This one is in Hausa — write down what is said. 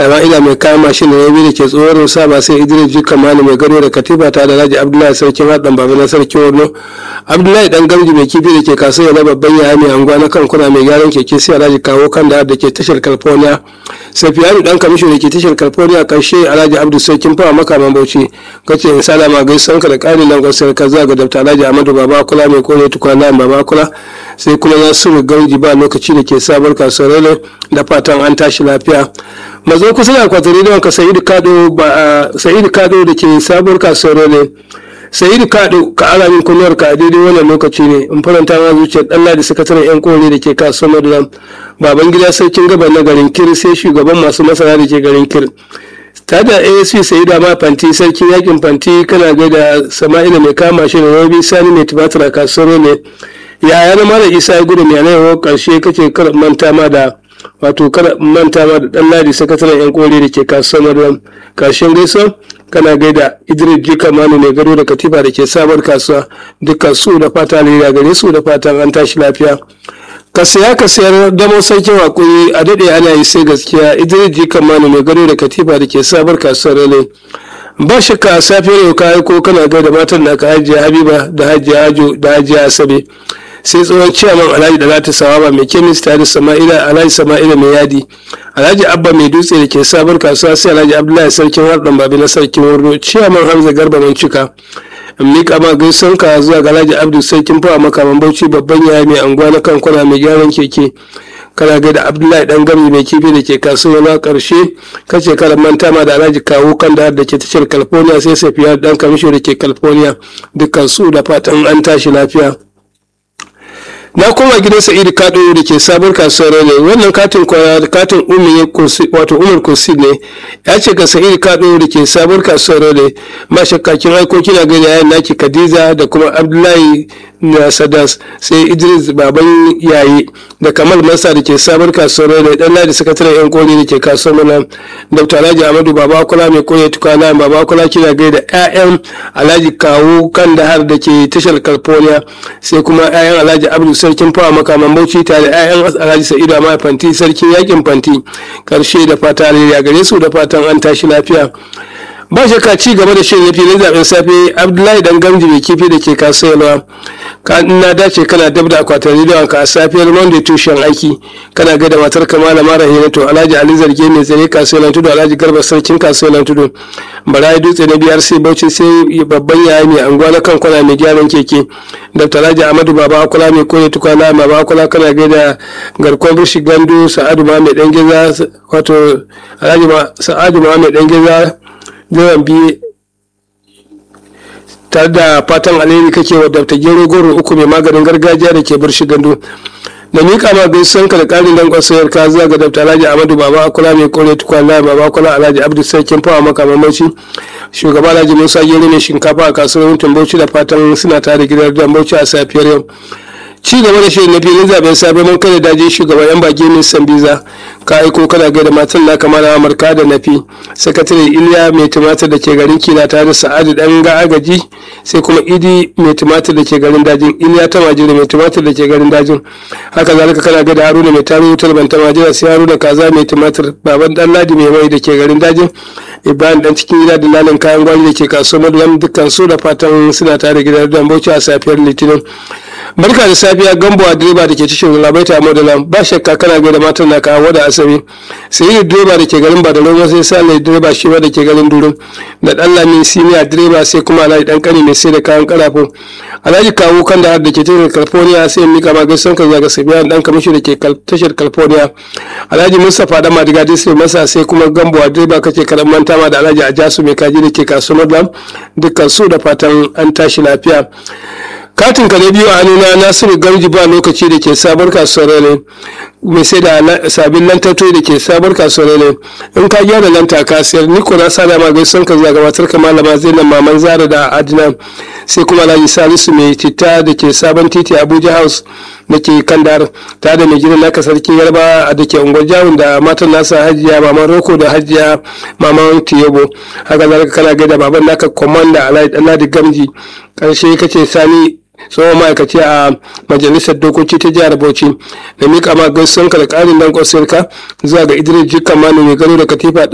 sama'ila mai kayan mashin da yabi da ke tsohon saba sai idris jika mani mai gado da katifa ta da raji abdullahi sarkin haɗin baba na sarkin wurno abdullahi dan gamji mai kifi da ke kasuwa na babban yaya mai anguwa na kan kuna mai gyaran keke sai alhaji kawo kan da da ke tashar california safiyanu dan kamisho da ke tashar california karshe alhaji abdu sarkin fawa makaman bauchi kace in salama gaisuwan ka da ƙarin nan gwasar ka zuwa ga dabta alhaji amadu baba kula mai kone tukwana baba kula sai kuma nasiru gamji ba lokaci da ke sabar kasuwar da fatan an tashi lafiya mazo kusa da kwatari da wanka sa'idu kado ba sa'idu kado da ke sabuwar kasuwar ne sa'idu kado ka ara min kunyar ka a daidai wannan lokaci ne in faranta ma zuciyar dan ladi sakataren yan kore da ke kasuwar madulam baban gida sarkin gaban na garin kir sai shugaban masu masara da ke garin kir ta da asp sai da ma fanti sarkin yakin fanti kana gaida sama'ila mai kama shi da rabi sani mai tubatar a kasuwar ne yaya na mara isa ya gudu mai yanayi karshe kake kar manta ma da wato kar manta ma da dan ladi sakataren yan kore da ke kasuwar madulam karshen gaisuwa kana gaida idris jika manu mai gado da katifa da ke sabar kasuwa dukkan su da fata alheri gare su da fatan an tashi lafiya ka saya ka sayar damo sarkin hakuri a daɗe ana yi sai gaskiya idris jika manu mai gado da katifa da ke sabar kasuwar rale ba shakka a safiyar yau ka aiko kana gaida matan naka hajiya habiba da hajiya ajo da hajiya asabe sai tsohon ciyaman alhaji da lati sawaba mai kemis tare da sama'ila alhaji sama'ila mai yadi alhaji abba mai dutse da ke sabon kasuwa sai alhaji abdullahi sarkin harɗan babi na sarkin wurno ciyaman hamza garba mai cika in miƙa ma gaison ka zuwa ga alhaji abdu sarkin fawa makaman bauchi babban yaya mai anguwa na kankuna mai gyaran keke kana gaida abdullahi dan gami mai kifi da ke kasuwa na karshe kace kada manta ma da alhaji kawo kan da ke tashar california sai safiya dan kamisho da ke california dukkan su da fatan an tashi lafiya na koma gidan sa'idu kado da ke sabon kasuwar ne wannan katin kwaya katin umar wato umar kursi ne ya ce ga sa'idu kado da ke sabon kasuwar ne ma shakkakin aiko kina gani yayin naki khadija da kuma abdullahi na sadas sai idris baban yayi da kamal masa da ke sabon kasuwar ne dan ladi sakataren yan koli da ke kasuwar mana dr alhaji amadu baba kula mai koya tukwana baba kula kina gaida ƴaƴan alhaji kawo kan da har da ke tashar california sai kuma ƴaƴan alhaji abdu sarkin fawa makaman bauchi tare da ƴaƴan alhaji sa'idu amma fanti sarkin yakin fanti karshe da fata a gare su da fatan an tashi lafiya ba shakka ci gaba da shirin filin zaben safe abdullahi dan gamji mai kifi da ke kasuwa ka na dace kana dab da akwatin rediyon ka a safiyar monday tushen aiki kana gaida matar kamala mara hinato alhaji ali zarge mai tsare kasuwar tudu alhaji garba sarkin kasuwar tudu barayi dutse na biyar sai bauchi sai babban yaya mai anguwa na kan kwana mai gyaran keke dr alhaji amadu baba akula mai koya tukwana baba akula kana gaida garkon bishi gandu sa'adu ma mai dan geza wato alhaji sa'adu ma mai dan geza yawan biye tare da fatan alheri kake wa dabta gero goro uku mai maganin gargajiya da ke barshi gandu da miƙa ma gaisuwan ka da ƙarin dan kwasayar ka zuwa ga dabta alhaji amadu baba akula mai kore tukwana baba akula alhaji abdu sarkin fawa maka mamaci shugaba alhaji musa gero mai shinkafa a kasuwar mutum bauchi da fatan suna tare gidan dan bauchi a safiyar yau ci gaba da shirin na filin zaben safe mun kada daji shugaban yan bage min sambiza ka aiko kana gaida matan na kamar amurka da nafi sakatare iliya mai tumatir da ke garin kila tare da sa'adu dan ga agaji sai kuma idi mai tumatir da ke garin dajin iliya ta majira mai tumatir da ke garin dajin haka zalika kana gaida haruna mai taro wutar banta majira sai haruna kaza mai tumatir baban dan ladi mai mai da ke garin dajin ibrahim dan cikin gida da lalin kayan gwari da ke kasuwar madulam dukkan su da fatan suna tare gidan dan bauchi a safiyar litinin barka da safiya gambo a direba da ke cikin labaita modalan ba shakka kana gaida matan na kawo da asabi sai yi direba da ke garin badalon sai sale direba shi ma da ke garin durum da dan lami siniya direba sai kuma alhaji dan kani mai sai da kayan karafo alhaji kawo kan da da ke tashar california sai mika ma gaisan ka zaga sabiya dan kamishi da ke tashar california alhaji mustapha dan madiga sai masa sai kuma gambo a direba kake karan manta ma da alhaji ajasu mai kaji da ke kasuwar dukkan su da fatan an tashi lafiya katin ka na biyu a hannuna nasiru gamji ba lokaci da ke sabar kasuwar ne mai sai da sabin lantarki da ke sabar kasuwar ne in ka gyara lanta ka sayar ni ko na sada ma gaison ka zuwa gabatar ka malama zainab maman zara da adina sai kuma alhaji salisu mai citta da ke sabon titi abuja house da ke kandar ta da mai gidan naka sarkin yarba da ke unguwar jawun da matan nasa hajiya maman roko da hajiya maman tiyabo haka zalika kana gaida baban naka komanda alhaji gamji karshe kace sani tsohon ma'aikaci a majalisar dokoki ta jihar bauchi da mika ma gaisuwan ka da karin dan kwasirka zuwa ga idris jika manu mai gano da katifa